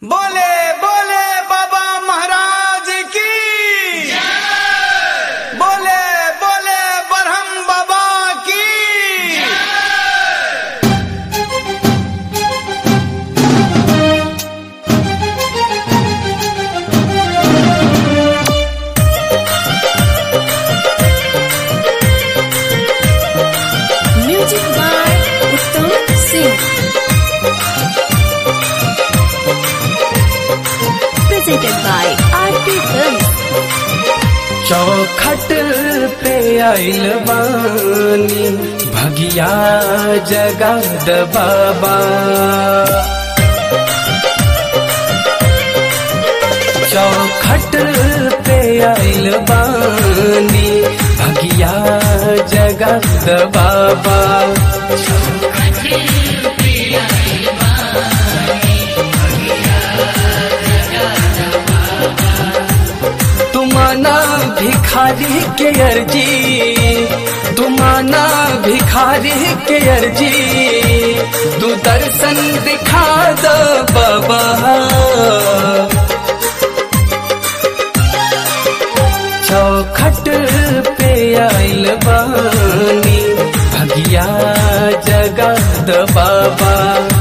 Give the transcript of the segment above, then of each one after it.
बोले बोले बाबा महाराज की बोले बोले बरहम बाबा की Music by Uttam Singh. Presented by RT Films. चौखट पे आइल बानी भगिया जगद बाबा चौखट पे आइल बानी भगिया जगद बाबा तुमाना भिखारी के अर्जी तुमाना भिखारी के अर्जी तू दर्शन दिखा दो बाबा चौखट पे आइल बानी भगिया जगद बाबा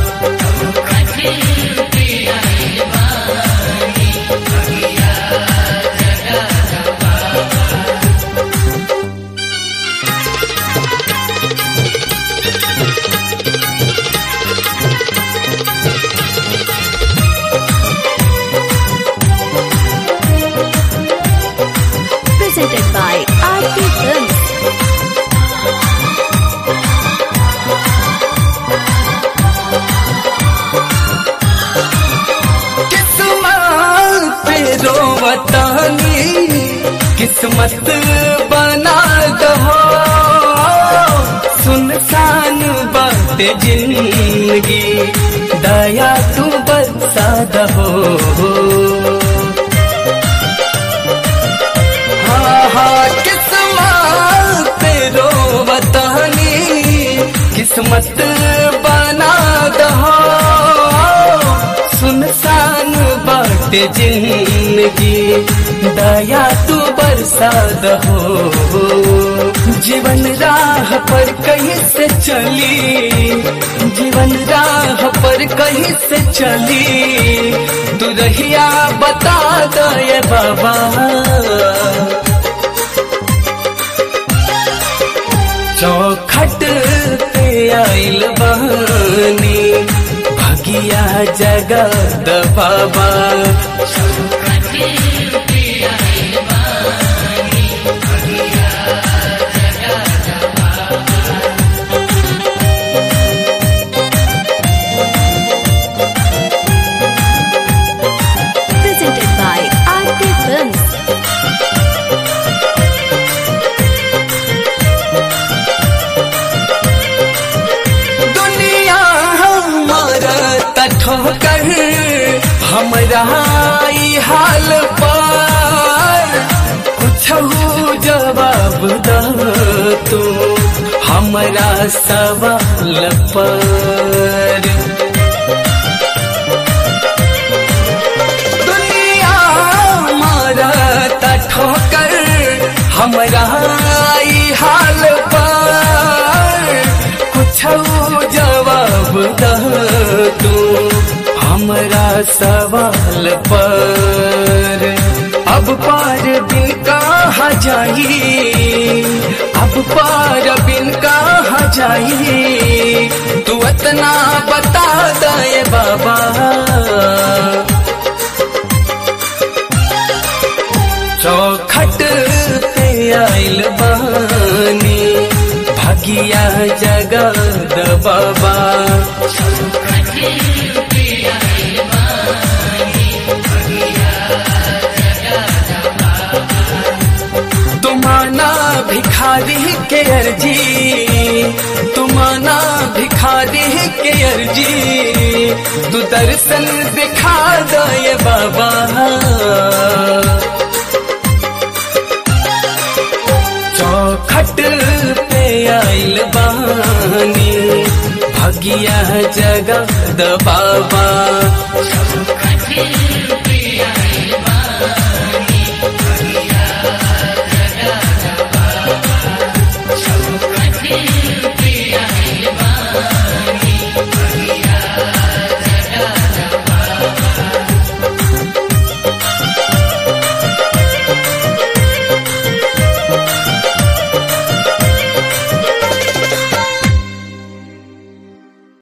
Presented by RT Films. किस्मत पे रोवतानी किस्मत बना दहो सुनसान बात जिंदगी दया तू बरसा दहो हाँ हाँ किस्मत पे रोवतानी किस्मत बना दहो सुनसान बाट जिंदगी दया तू बरसा दहो जीवन राह पर कहीं से चली जीवन राह पर कहीं से चली तू रहिया बता दे बाबा चौखट पे आइल बानी भगिया जगद बाबा Presented by RT Films. दुनिया हमारा ठोकर हमरा ई हाल पर कुछ जवाब द तू हमरा सवाल पर दुनिया मारा ठोकर हमरा ई हाल पर कुछ जवाब द तू हमरा सवाल पर अब पार बिन कहा जाई अब पार बिन कहा जाई तू इतना बता दे बाबा चौखट पे आइल बानी भगिया जगद बाबा तुमाना भिखारी के अर्जी तुमाना भिखारी के अर्जी तू दर्शन दिखा दे बाबा चौखट पे आइल बानी भगिया जगद बाबा